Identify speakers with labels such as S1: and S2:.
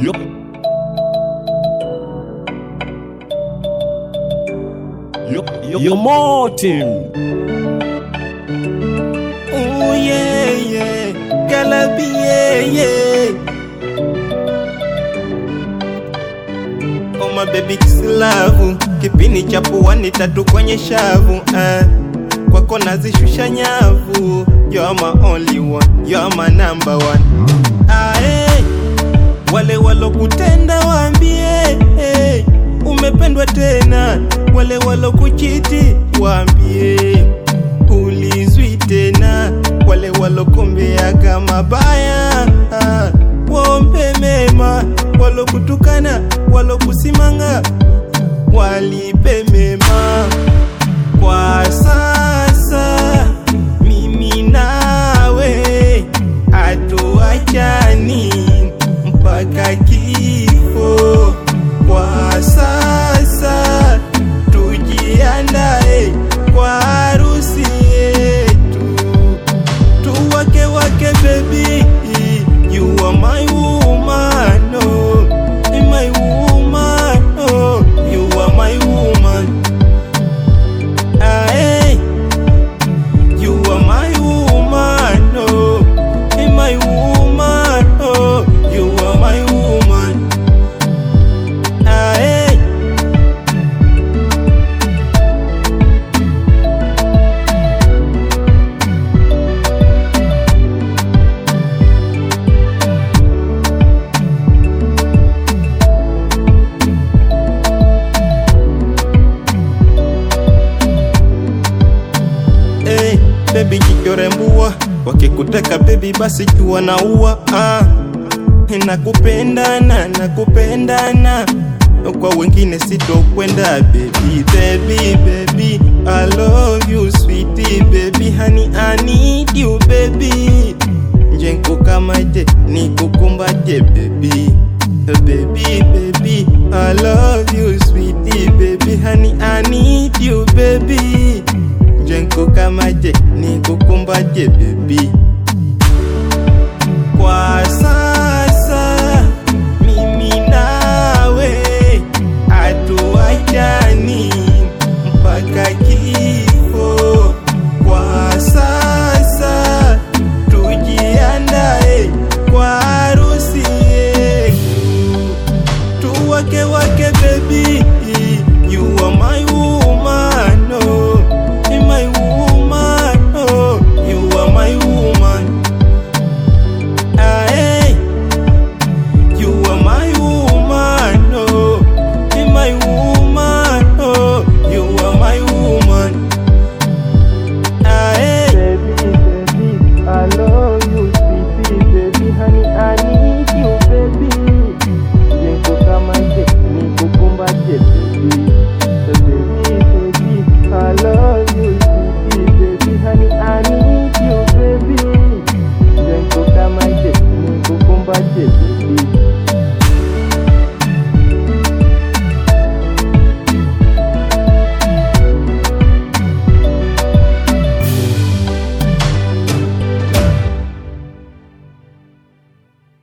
S1: Yup. Yup. Yup. Yo Martin.
S2: Oh yeah, yeah, Galabi, yeah, yeah. Oh my baby kisilavu, kipini cha puani tatu kwenye shavu eh. Kwako nazishusha nyavu, you are my only one, you are my number one. Ah, hey. Wale walokutenda waambie hey, umependwa tena. Wale walokuchiti waambie ulizwi tena. Wale walokombea kama baya ah, waombe mema. Walokutukana, walokusimanga walipe mema. Kwa sasa mimi nawe hatuachani mpaka kifo. Kwa sasa tujiandae kwa harusi yetu, tuwake wake baby, you are my woman, oh, my woman, oh, you are my woman. Ah, hey. You are my woman, oh, my woman, oh, you are my woman. Ah, hey. Hey, baby jichorembua, wakikuteka baby basi jua na ua ah. Nakupendana, nakupendana kwa wengine sitokwenda baby, baby, baby I love you sweetie baby honey I need you baby nje nkukamate nikukumbate baby baby baby I love you sweetie baby honey I need you baby nje nkukamate nikukumbate baby